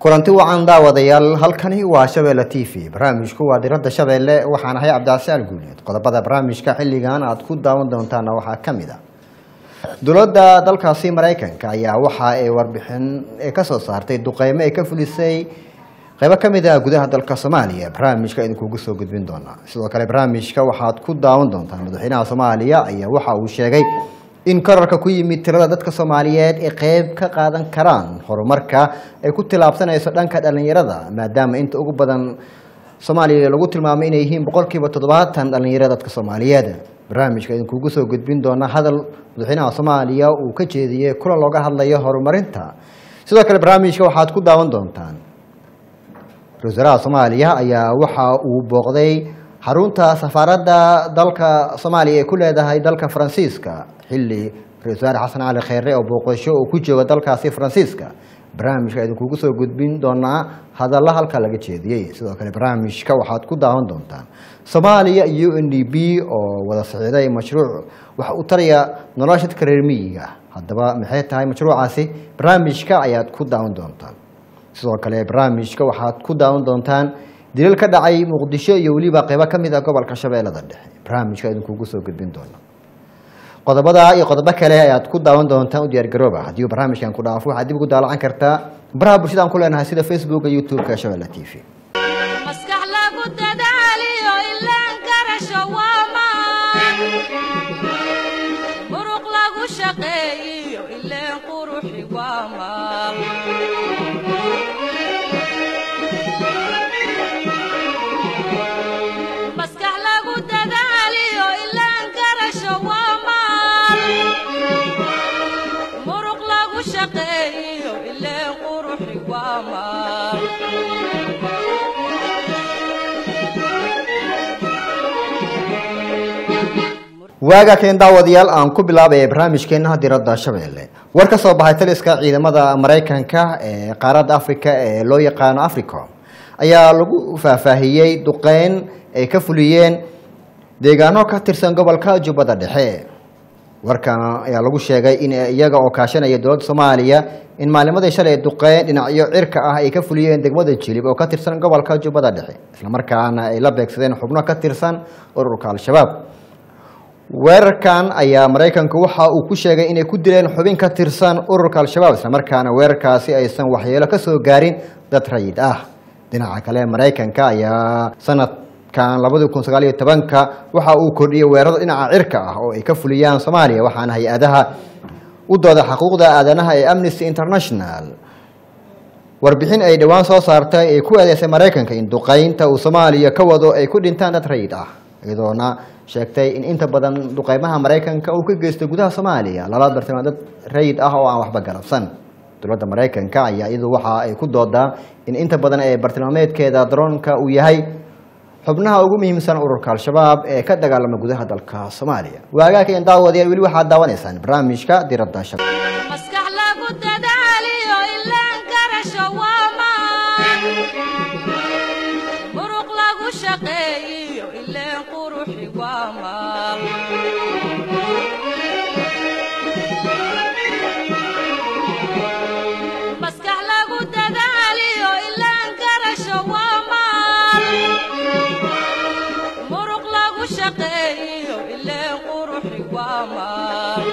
kulanti wacan daawadayaal halkani waa shabeelle t v barnaamijku waa diradda shabeelle waxaan ahay cabdicasaal guuleed qodobada barnaamijka xilligan aad ku daawan doontaana waxaa ka mid a dowladda dalkaasi maraykanka ayaa waxa ay warbixin kasoo saartay duqeymo ay ka fulisay qeybo ka mid ah gudaha dalka soomaaliya barnaamijka idinkugu soo gudbin doonaa sidoo kale barnaamijka waxaad ku daawan doontaan madaxweynaha soomaaliya ayaa waxa uu sheegay in korarka ku yimid tirada dadka soomaaliyeed ay qeyb ka qaadan karaan horumarka ay ku tilaabsanayso dhanka dhalinyarada maadaama inta ugu badan soomaaliya lagu tilmaamay inay yihiin boqolkiiba toddobaatan dhalinyarada dadka soomaaliyeed barnaamijka idinkugu soo gudbin doona hadal madaxweynaha soomaaliya uu ka jeediyey kulan looga hadlayo horumarinta sidoo kale barnaamijka waxaad ku daawan doontaan ra-isul wasaaraha soomaaliya ayaa waxa uu booqday xarunta safaaradda dalka soomaaliya ay ku leedahay dalka faransiiska xilli ra-isul wasaare xasan cali kheyre oo booqasho uu ku joogo dalkaasi faransiiska barnaamijka idinkugu soo gudbin doonaa hadalla halka laga jeediyey sidoo kale barnaamijka waxaad ku daawan doontaan soomaaliya iyo u n d b oo wada socday mashruuc waxa uu taraya nolosha dadka reer miyiga haddaba maxay tahay mashruucaasi barnaamijka ayaad ku daawan doontaan sidoo kale barnaamijka waxaad ku daawan doontaan dilal ka dhacay muqdisho iyo weliba qeybo ka mid ah gobolka shabeellada dhexe barnaamijka idinkugu soo gudbin doona qodobada iyo qodobo kale ayaad ku daawan doontaan u diyaargarooba haddii barnaamijkan ku dhaafo waxaad dib ugu daalacan kartaa baraha bulshada aan ku leenahay sida facebooka youtube-ka shabeelle t v maskax lagu dadaaliyo ilaan garasho waamaan muruq lagu shaqeeyiyo ileen quruxi waamaan maskax lagu dadaaliyo ilaan garasho waamaan muruq lagu shaqeeyiyo ileen quruxi waamaan waaga keen daawadayaal aan ku bilaabaya barnaamijkeena diradda shabeelle war ka soo baxay taliska ciidamada maraykanka ee qaaradda africa ee loo yaqaano africom ayaa lagu faahfaahiyey duqeyn ay ka fuliyeen deegaano ka tirsan gobolka jubbada dhexe warkan ayaa lagu sheegay in iyaga oo kaashanaya dowladda soomaaliya in maalimadii shalay duqeyn dhinacyo cirka ah ay ka fuliyeen degmada jilib oo ka tirsan gobolka jubbada dhexe islamarkaana ay la beegsadeen xubno ka tirsan ururka al-shabaab weerarkan ayaa maraykanku waxa uu ku sheegay inay ku dileen xubin ka tirsan ururka al-shabaab islamarkaana weerarkaasi aysan waxyeelo ka soo gaarin dad rayid ah dhinaca kale maraykanka ayaa sanadkan labadi kun sagaal iyo tobanka waxa uu kordhiyey weerarada dhinaca cirka ah oo ay ka fuliyaan soomaaliya waxaana hay-adaha u dooda xuquuqda aadanaha ee amnesty international warbixin ay dhowaan soo saartay ay ku eedeysay maraykanka in duqeynta uu soomaaliya ka wado ay ku dhintaan dad rayid ah iyadoona sheegtay in inta badan duqeymaha maraykanka uu ka geystay gudaha soomaaliya lala bartama dad rayid ah oo aan waxba galabsan dowladda maraykanka ayaa iyadu waxa ay ku doodaa in inta badan ee bartilmaameedkeeda daroonka uu yahay xubnaha ugu muhiimsan ururka al-shabaab ee ka dagaalama gudaha dalka soomaaliya waagaakeen daawadayaal weli waxaad daawanaysaan barnaamijka diradda shab maskax lagu dadaaliyo ilaan garasho waamaan muruq lagu shaqeeyiyo ileen quruxi waamaan maskax lagu dadaaliyo ilaan garasho waamaan muruq lagu shaqeeyiyo ileen quruxi waamaan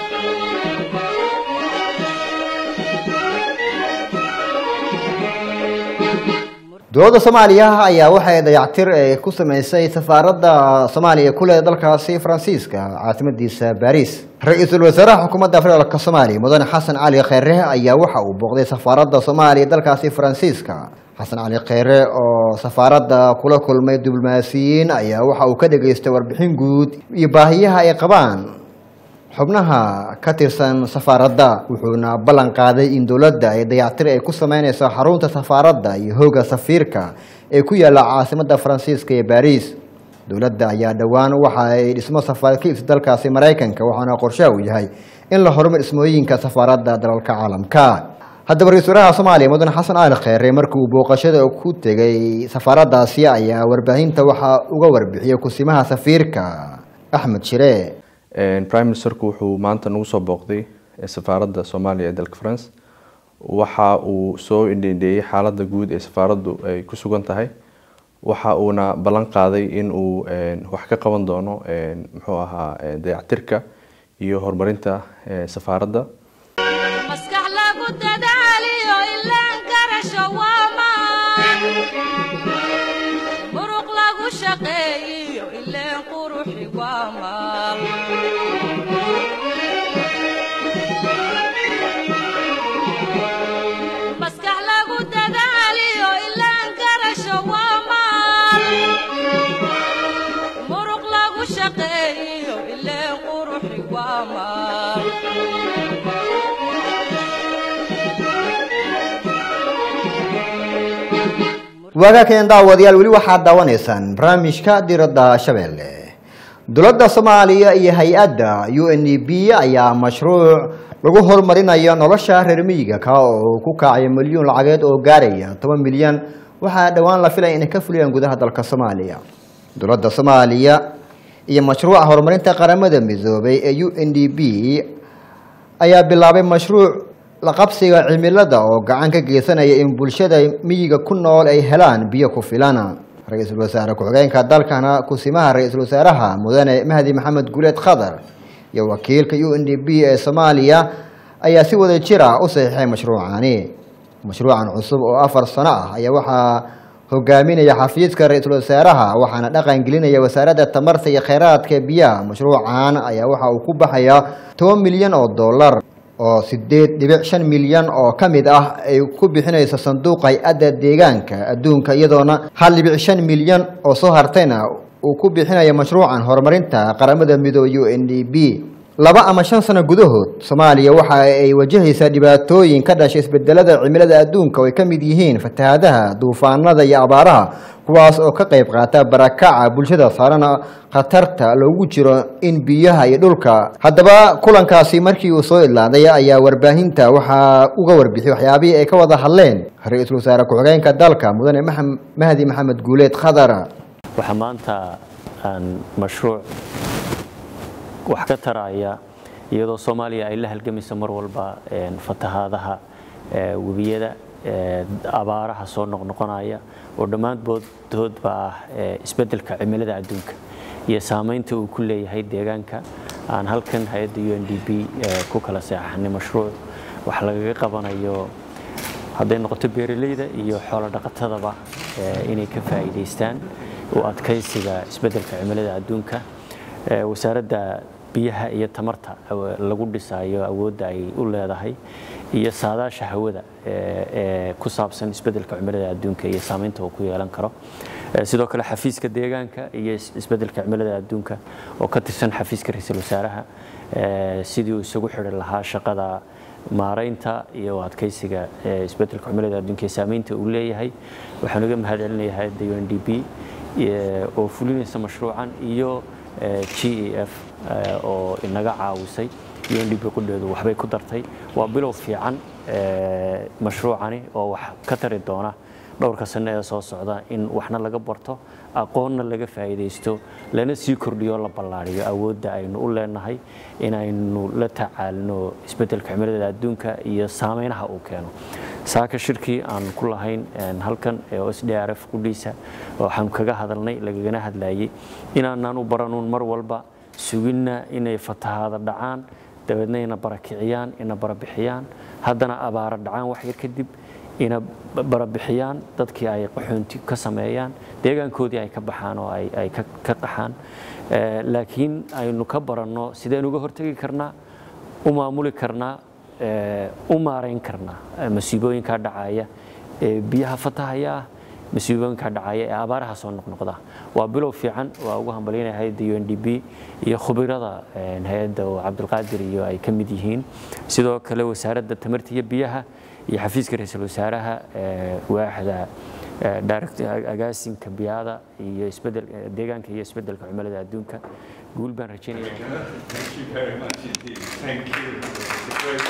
dowladda soomaaliya ayaa waxay dayactir ay ku sameysay safaaradda soomaaliya ku leeda dalkaasi faransiiska caasimadiisa baris ra-iisul wasaaraha xukuumadda federaalka soomaaliya mudane xasan cali kheyre ayaa waxa uu booqday safaaradda soomaaliya dalkaasi faransiiska xasan cali kheyre oo safaaradda kula kulmay diblomaasiyiin ayaa waxa uu ka dhageystay warbixin guud iyo baahiyaha ay qabaan xubnaha ka tirsan safaaradda wuxuuna ballan qaaday in dowladda ay dayactir ay ku sameyneyso xarunta safaaradda iyo hooga safiirka ee ku yaalla caasimadda faransiiska ee baris dowladda ayaa dhowaan waxa ay dhismo safaarad ka ibsa dalkaasi maraykanka waxaana qorshaha uu yahay in la horumar dhismooyinka safaaradda dalalka caalamka haddaba ra-isul wasaaraha soomaaliya mudane xasan cali kheyre markii uu booqashada ku tegay safaaraddaasi ayaa warbaahinta waxaa uga warbixiyey kusimaha safiirka axmed shire prime ministerku wuxuu maanta nagu soo booqday safaaradda soomaaliya ee dalka france waxa uu soo indhendheeyey xaaladda guud ee safaaraddu ay ku sugan tahay waxa uuna ballan qaaday in uu wax ka qaban doono muxuu ahaa dayactirka iyo horumarinta safaaradda maskax lagu dadaaliyo ilaan garasho waa maan muruq lagu shaqeeyiyo ileen quruxi waa maal maskax lagu dadaaliyo ilaan garasho waa maal muruq lagu shaqeeyiyo ileen quruxi waa maal waagaakeen daawadayaal weli waxaad daawanaysaan barnaamijka diradda shabeelle dowladda soomaaliya iyo hay-adda u n e b ayaa mashruuc lagu horumarinayo nolosha reer miyiga ka oo ku kacaya milyuun lacageed oo gaaraya toban milyan waxaa dhowaan la filaya inay ka fuliyaan gudaha dalka soomaaliya dowladda soomaaliya iyo mashruuca horumarinta qaramada midoobay ee u n d b ayaa bilaabay mashruuc la qabsiga cimilada oo gacan ka geysanaya in bulshada miyiga ku nool ay helaan biyo ku filan ra-iisul wasaare ku-xigeenka dalkana kusimaha ra-iisul wasaaraha mudane mahdi maxamed guleed khadar iyo wakiilka u n d b ee soomaaliya ayaa si wada jir ah u saxiixay mashruucani mashruucan cusub oo afar sano ah ayaa waxaa hogaaminaya xafiiska ra-iisul wasaaraha waxaana dhaqan gelinaya wasaaradda tamarta iyo kheyraadka biyaha mashruucan ayaa waxa uu ku baxaya toban milyan oo dollar oo sideed dhibic shan milyan oo ka mid ah ay ku bixinayso sanduuqa hay-adda deegaanka adduunka iyadoona hal dhibic shan milyan oo soo hartayna uu ku bixinayo mashruucan horumarinta qaramada midoobe u n d b laba ama shan sano gudahood soomaaliya waxa ay wajahaysaa dhibaatooyin ka dhashay isbedelada cimilada adduunka oo ay ka mid yihiin fatahaadaha duufaanada iyo abaaraha kuwaas oo ka qayb qaata barakaca bulshada saarana khatarta loogu jiro in biyaha iyo dhulka haddaba kulankaasi markii uu soo idlaaday ayaa warbaahinta waxaa uga warbixiyay waxyaabihii ay ka wada hadleen ra-iisul wasaare ku-xigeenka dalka mudane mahdi maxamed guuleed khadar waxaa maanta aan mashruuc wax ka taraya iyadoo soomaaliya ay la halgamayso mar walba fatahaadaha webiyada abaaraha soo noqnoqonaya oo dhammaantoodba ah isbeddelka cimilada adduunka iyo saamaynta uu ku leeyahay deegaanka aan halkan hay-adda u n d b ku kala seexanay mashruuc wax lagaga qabanayo hadday noqoto beeraleyda iyo xoolo dhaqatadaba inay ka faa'iidaystaan u adkaysiga isbeddelka cimilada adduunka wasaaradda biyaha iyo tamarta lagu dhisayo awoodda ay u leedahay iyo saadaasha hawada ee ku saabsan isbeddelka cimilada adduunka iyo saamaynta uu ku yeelan karo sidoo kale xafiiska deegaanka iyo isbeddelka cimilada adduunka oo ka tirsan xafiiska ra-iisul wasaaraha sidii uu isagu xidhi lahaa shaqada maaraynta iyo adkaysiga isbeddelka cimilada adduunka iyo saamaynta uu leeyahay waxaan uga mahad celinayaa hay-adda u n d b oo fulinaysa mashruucan iyo g e f oo inaga caawisay u n d b qudheedu waxbay ku dartay waa bilow fiican mashruucani oo wax ka tari doona dhowrka sano ee soo socda in waxna laga barto aqoonna laga faa'iidaysto lana sii kordhiyo la ballaariyo awoodda aynu u leenahay inaynu la tacaalno isbeddelka cimilada adduunka iyo saameynaha uu keeno saaka shirkii aan ku lahayn halkan ee s d r f qudhiisa waxaanu kaga hadalnay lagagana hadlayay inaanaan u baranuun mar walba suginna inay fatahaada dhacaan dabeedna ina barakiciyaan ina barabixiyaan haddana abaara dhacaan wax yar kadib ina barabixiyaan dadkii ay qaxoonti ka sameeyaan deegaankoodii ay ka baxaan oo ay ka qaxaan laakiin aynu ka baranno sideen uga hortegi karnaa u maamuli karnaa u maarayn karnaa masiibooyinkaa dhacaya ee biyaha fatahaya ah masiibooyinkaa dhacaya ee abaaraha soo noqnoqda waa bilow fiican waa ugu hambalyaynaya hay-adda u n d b iyo khubirada hay-adda oo cabdilqaadir iyo ay ka mid yihiin sidoo kale wasaaradda tamarta iyo biyaha iyo xafiiska ra-iisul wasaaraha waaxda agaasinka biyaada iyo isbedel deegaanka iyo isbeddelka cimilada adduunka guul baan rajaynaya Thank you very much indeed. Thank you. It's a great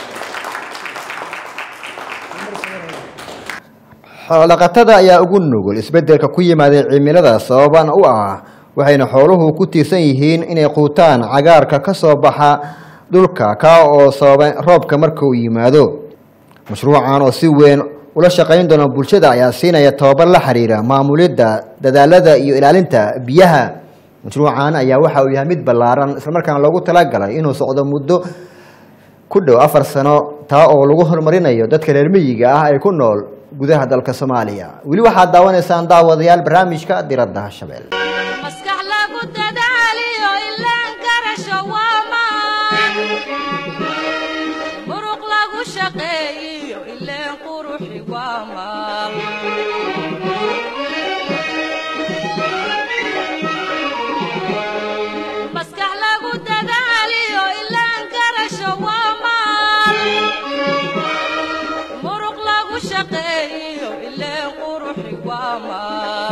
xoolodhaqatada ayaa ugu nugul isbeddelka ku yimaada cimilada sababan u ah waxayna xooluhu ku tiirsan yihiin inay quutaan cagaarka ka soo baxa dhulka ka oo sababa roobka marka uu yimaado mashruucan oo si weyn ula shaqayn doona bulshada ayaa siinaya tababar la xiriira maamulidda dadaalada iyo ilaalinta biyaha mashruucan ayaa waxa uu yahay mid ballaaran islamarkaana loogu talagalay inuu socdo muddo ku dhow afar sano taa oo lagu horumarinayo dadka reer miyiga ah ee ku nool gudaha dalka soomaaliya weli waxaad daawanaysaan daawadayaal barnaamijka diradda shabeelle maskax lagu dadaaliyo ilaan garasho waa maan muruq lagu shaqeeyiyo ileen quruxi waa maal maskax lagu dadaaliyo ilaan garasho waa maal muruq lagu shaqeeyiyo ileen quruxi waa maal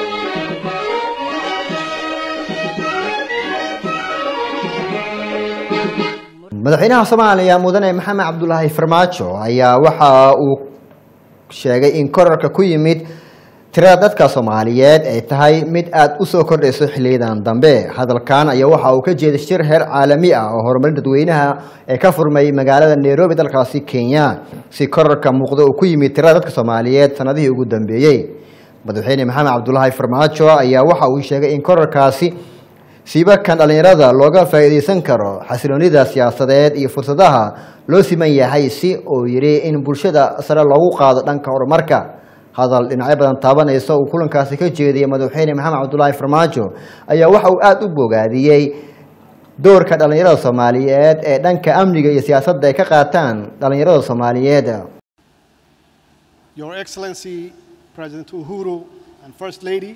madaxweynaha soomaaliya mudane maxamed cabdulaahi farmaajo ayaa waxa uu sheegay in korarka ku yimid tirada dadka soomaaliyeed ay tahay mid aada u soo kordhayso xiliyadan dambe hadalkan ayaa waxa uu ka jeeday shir heer caalami ah oo horumarin dadweynaha ee ka furmay magaalada nairobi dalkaasi kenya si korarka muuqda uu ku yimid tirada dadka soomaaliyeed sanadihii ugu dambeeyey madaxweyne maxamed cabdulaahi farmaajo ayaa waxa uu sheegay in korarkaasi siibakan dhallinyarada looga faa'iidaysan karo xasiloonida siyaasadeed iyo fursadaha loo siman yahay si uu yidhi in bulshada sare loogu qaado dhanka horumarka hadal dhinacyo badan taabanaysa uu kulankaasi ka jeediyay madaxweyne maxamed cabdulaahi farmaajo ayaa waxa uu aada u bogaadiyey doorka dhallinyarada soomaaliyeed ee dhanka amniga iyo siyaasadda ay ka qaataan dhallinyarada soomaaliyeed Your Excellency President Uhuru and First Lady,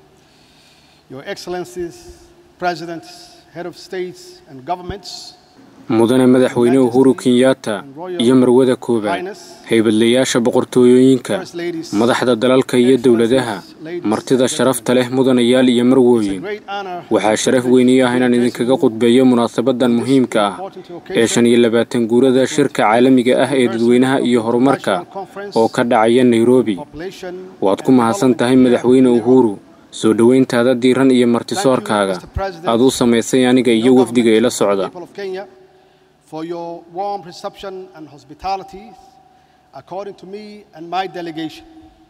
Your Excellencies, Presidents, Head of States and Governments, mudane madaxweyne uhuru kenyatta iyo marwada koowaad haybadlayaasha boqortooyooyinka madaxda dalalka iyo dowladaha martida sharafta leh mudanayaal iyo marwooyin waxaa sharaf weyni ah inaan idinkaga qudbeeyo munaasabadan muhiimka ah ee shan iyo labaatan guurada shirka caalamiga ah ee dadweynaha iyo horumarka oo ka dhacaya nairobi waad ku mahadsan tahay madaxweyne uhuru soo dhoweyntaada diiran iyo martisoorkaaga aad u samaysay aniga iyo wafdiga ila socda people of Kenya, for your warm reception and hospitality, according to me and my delegation.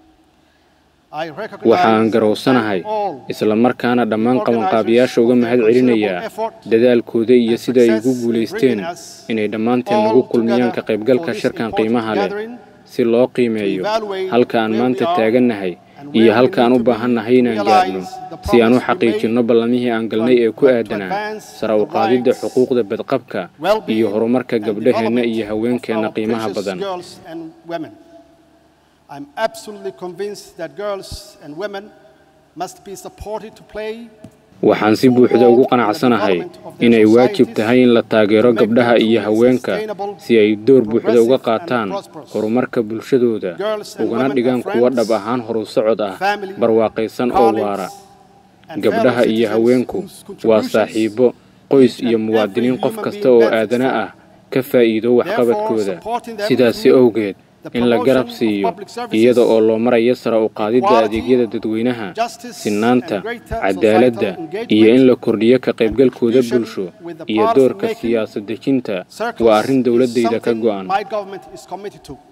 I recognize waxaan garowsanahay all isla markaana dhammaan qabanqaabiyaasha uga mahad celinayaa dadaalkooda iyo sida ay ugu guulaysteen inay dhammaanteen nagu kulmiyaan ka qaybgalka shirkan qiimaha leh si loo qiimeeyo halka aan maanta taagannahay iyo halka aan u baahannahay inaan gaarno si aan u xaqiijinno ballamihii aan galnay ee ku aadanaa sare u qaadidda xuquuqda badqabka iyo horumarka gabdhaheenna iyo haweenkeenna qiimaha badan girls and women. I'm absolutely convinced that girls and women must be supported to play waxaan si buuxda ugu qanacsanahay inay waajib tahay in la taageero gabdhaha iyo haweenka si ay door buuxda uga qaataan horumarka bulshadooda ugana dhigaan kuwo dhab ahaan horu socod ah barwaaqaysan oo waara gabdhaha iyo haweenku waa saaxiibo qoys iyo muwaadiniin qof kasta oo aadana ah ka faa'iido waxqabadkooda sidaasi awgeed in la garab siiyo iyada oo loo marayo sare u qaadidda adeegyada dadweynaha sinaanta cadaaladda iyo in la kordhiyo ka qaybgalkooda bulsho iyo doorka siyaasad dejinta waa arrin dowladdayda ka go'an My government is committed to.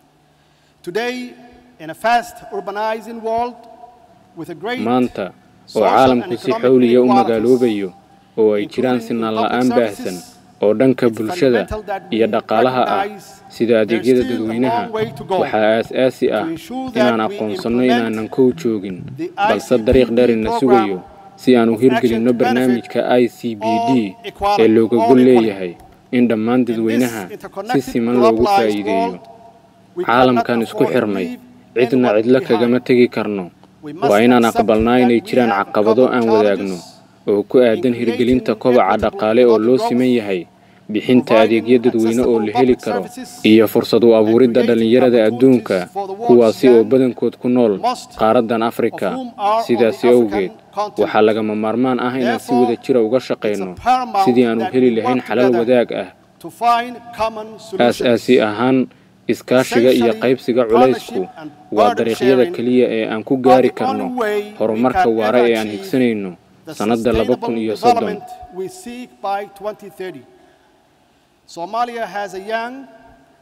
Today, in a fast urbanizing world with a great maanta oo caalamku si xawliya u magaaloobayo oo ay jiraan sinaan la'aan baahsan oo dhanka bulshada iyo dhaqaalaha ah sida adeegyada dadweynaha waxaa aas-aasi ah inaan aqoonsanno inaanan kow joogin balse dariiq dheerina sugayo si aan u hirgelinno barnaamijka i c b d ee looga gol leeyahay in dhammaan dadweynaha si siman loogu faa'iideeyo caalamkan isku xirmay cidna cidlo kagama tegi karno waa inaan aqbalnaa inay jiraan caqabado aan wadaagno oo ku aadan hirgelinta kobaca dhaqaale oo loo siman yahay bixinta adeegyo dadweyne oo la heli karo iyo fursad u abuuridda dhallinyarada adduunka kuwaasi oo badankood ku nool qaaraddan afrika sidaasi awgeed waxaa lagama maarmaan ah inaan si wada jira uga shaqayno sidii aan u heli lahayn xalal wadaag ah to find common solutions. aas-aasi ahaan iskaashiga iyo qaybsiga culaysku waa dariiqyada keliya ee aan ku gaari karno horumarka waara ee aan higsanayno The sannadda laba kun iyo soddon development we seek by 2030. Somalia has a young,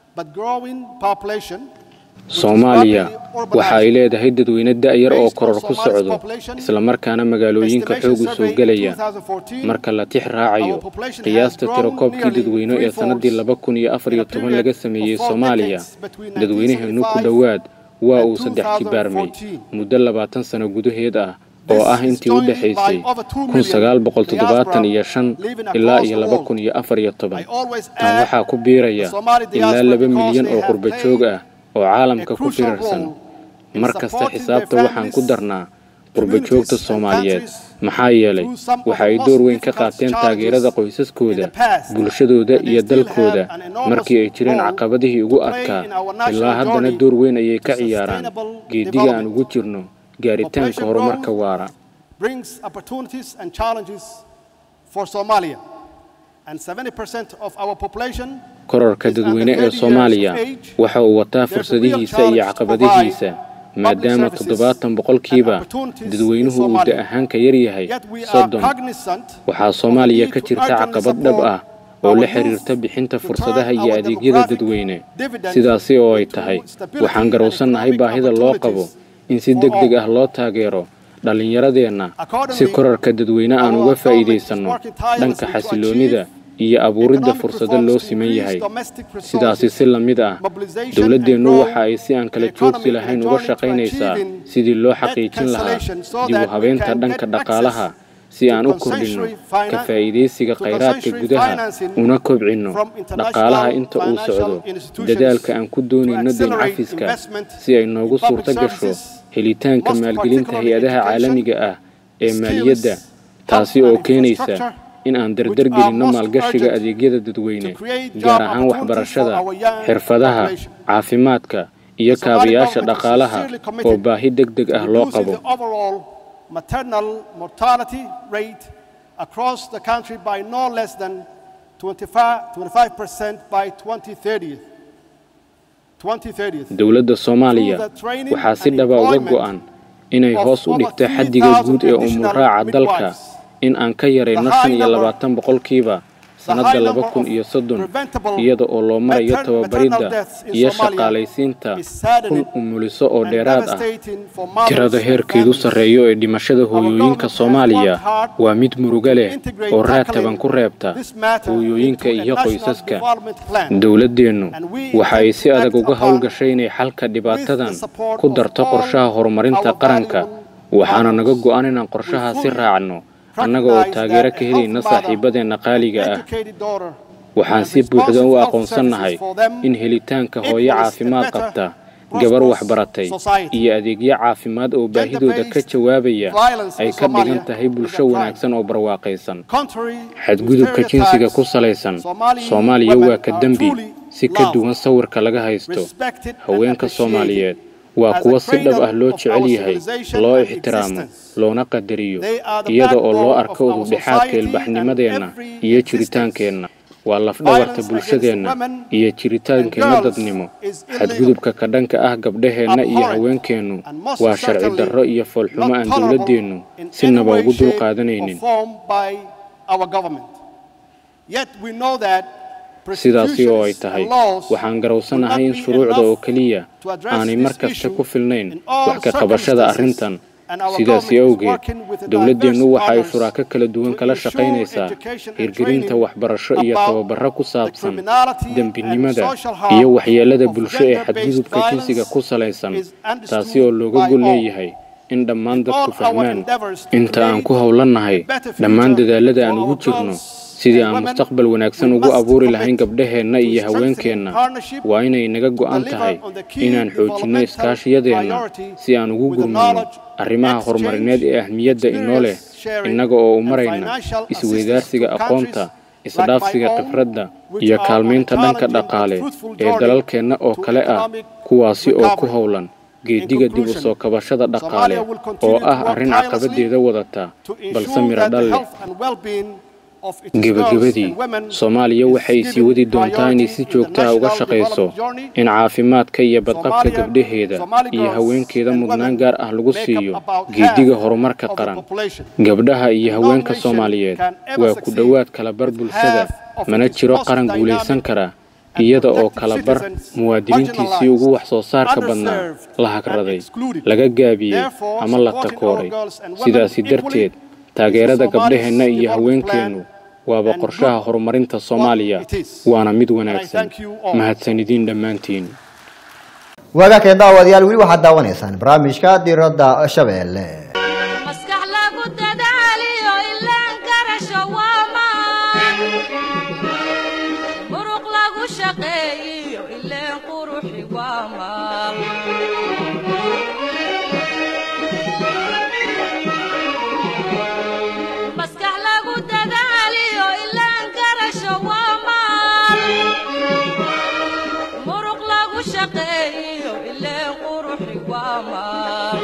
but growing population soomaaliya waxa ay leedahay dadweyne da'yar oo koror ku socdo islamarkaana magaalooyinka xoog u soo gelaya marka la tix raacayo qiyaasta tirakoobkii dadweyne ee sannaddii laba kun iyo afar iyo toban laga sameeyey soomaaliya dadweynaheenu ku dhowaad waa uu saddex jibaarmay muddo labaatan sano gudaheed ah oo ah intii u dhexaysay kun sagaal boqol toddobaatan iyo shan ilaa iyo laba kun iyo afar iyo toban tan waxaa ku biiraya ilaa laba milyan oo qurba joog ah oo caalamka ku firarsan mar kasta xisaabta waxaan ku darnaa qurba joogta soomaaliyeed maxaa yeelay waxa ay door weyn ka qaateen taageerada qoysaskooda bulshadooda iyo dalkooda markii ay jireen caqabadihii ugu adkaa ilaa haddana door weyn ayay ka ciyaaraan geediga aan ugu jirno gaaritaanka horumarka waara brings opportunities and challenges for Somalia. And 70% of our population kororka dadweyne ee soomaaliya waxa uu wataa fursadihiisa iyo caqabadihiisa maadaama toddobaatan boqolkiiba dadweynuhu uu da ahaan ka yar yahay soddon waxaa soomaaliya ka jirta caqabad dhab ah oo la xiriirta bixinta fursadaha iyo adeegyada dadweyne sidaasi oo ay tahay waxaan garowsannahay baahida loo qabo in si deg deg ah loo taageero dhallinyaradeenna si korarka dadweyne aan uga faa'iidaysanno dhanka xasiloonnida iyo abuuridda fursado loo siman yahay sidaasi si la mid ah dowladdeennu waxa ay si aan kala joogsi lahayn uga shaqaynaysaa sidii loo xaqiijin lahaa dib u habeynta dhanka dhaqaalaha si aan u kordhinno ka faa'iidaysiga khayraadka gudaha una kobcinno dhaqaalaha inta uu socdo dadaalka aan ku doonayno deyn cafiska si ay noogu suurto gasho helitaanka maalgelinta hay-adaha caalamiga ah ee maaliyadda taasi oo keenaysa in aan dardargelinno maalgashiga adeegyada dadweyne gaar ahaan waxbarashada xirfadaha caafimaadka iyo kaabayaasha dhaqaalaha oo baahi deg deg ah loo qabo maternal mortality rate across the country by no less than 25% by 2030. dowladda soomaaliya waxaa si dhaba uga go'an inay hoos u dhigto xaddiga guud ee umuraaca dalka in aan ka yarayno shan iyo labaatan boqolkiiba sannadda laba kun iyo soddon iyada oo loo marayo tababaridda iyo shaqaalaysiinta kun umuliso oo dheeraad ah tirada heerkeedu sarreeyo ee dhimashada hooyooyinka soomaaliya waa mid muruga leh oo raad taban ku reebta hooyooyinka iyo qoysaska dowladdeennu waxa ay si adag uga howlgashay inay xalka dhibaatadan ku darto qorshaha horumarinta qaranka waxaana naga go'an inaan qorshahaasi raacno annaga oo taageero ka helayna saaxiibadeenna qaaliga ah waxaan si buuxda u aqoonsannahay in helitaanka hooyo caafimaad qabta gabar waxbaratay iyo adeegyo caafimaad oo baahidooda ka jawaabaya ay ka dhigan tahay bulsho wanaagsan oo barwaaqaysan xadgudubka jinsiga ku salaysan soomaaliya waa ka dembi si ka duwan sawirka laga haysto haweenka soomaaliyeed waa kuwa si dhab ah loo jecel yahay loo ixtiraamo loona qadariyo iyada oo loo arko udubdhexaadka ilbaxnimadeenna iyo jiritaankeenna waa lafdhabarta bulshadeenna iyo jiritaankeenna dadnimo xadgudubka ka dhanka ah gabdhaheenna iyo haweenkeennu waa sharci darro iyo foolxumo aan dowladdeennu sinaba ugu dulqaadanaynin sidaasi oo ay tahay waxaan garowsanahay in shuruucda oo keliya aanay mar kasta ku filnayn wax ka qabashada arrintan sidaasi awgeed dowladdeennu waxa ay shuraako kala duwan kala shaqaynaysaa hirgelinta waxbarasho iyo tababarro ku saabsan dembinimada iyo waxyeellada bulsho ee xadgudubka jinsiga ku salaysan taasi oo looga gol leeyahay in dhammaan dadku fahmaan inta aan ku howlannahay dhammaan dadaallada aan ugu jirno sidii aan mustaqbal wanaagsan ugu abuuri lahayn gabdhaheenna iyo haweenkeenna waa inay naga go'an tahay inaan xoojinno iskaashiyadeenna si aan ugu gurmayno arrimaha horumarineed ee ahmiyadda inoo leh innaga oo u marayna isweydaarsiga aqoonta isdhaafsiga khibradda iyo kaalmaynta dhanka dhaqaale ee dalalkeenna oo kale ah kuwaasi oo ku howlan geediga dib u soo kabashada dhaqaale oo ah arrin caqabadeeda wadata balse midho dhal leh gebagabadii soomaaliya waxay sii wadi doontaa inay si joogta ah uga shaqayso in caafimaadka iyo badqabka gabdhaheeda iyo haweenkeeda mudnaan gaar ah lagu siiyo geediga horumarka qaran gabdhaha iyo haweenka soomaaliyeed waa ku dhowaad kala bar bulshada mana jiro qaran guulaysan kara iyada oo kala bar muwaadiniintiisii ugu wax soo saarka badnaa la hagraday laga gaabiyey ama la takooray sidaasi darteed taageerada gabdhaheenna iyo haweenkeennu waaba qorshaha horumarinta soomaaliya waana mid wanaagsan mahadsanidin dhammaantiin waagaa kale daawadayaal weli waxaad daawanaysaan barnaamijka diradda shabeelle maskax lagu dadaaliyo ilaan garasho waa maan muruq lagu shaqeeyiyo ileen quruxi waa maal maskax lagu dadaaliyo ilaan garasho waa maal muruq lagu shaqeeyiyo ileen quruxi waa maal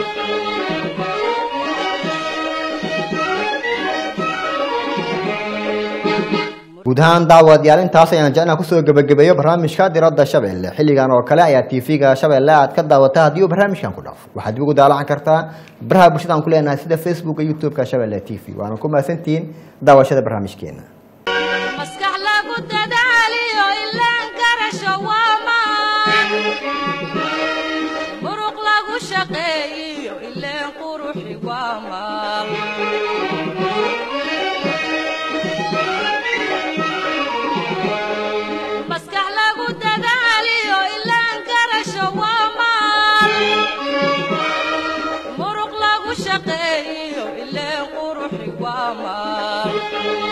guud ahaan daawadayaal intaas ayaan jecnaa kusoo gebagabeeyo barnaamijka diradda shabeelle xilligan oo kale ayaa tv-ga shabeelle aad ka daawata haddii uu barnaamijkan ku dhaafo waxaad dib ugu daalacan kartaa baraha bulshada aan ku leenahay sida facebooka youtube-ka shabeelle t v waana ku mahadsantihiin daawashada barnaamijkeena maskax lagu dadaaliyo ilaan garasho waa maan muruq lagu shaqeeyiyo ileen quruxi waa maal maskax lagu dadaaliyo ilaan garasho waa maal muruq lagu shaqeeyiyo ileen quruxi waa maal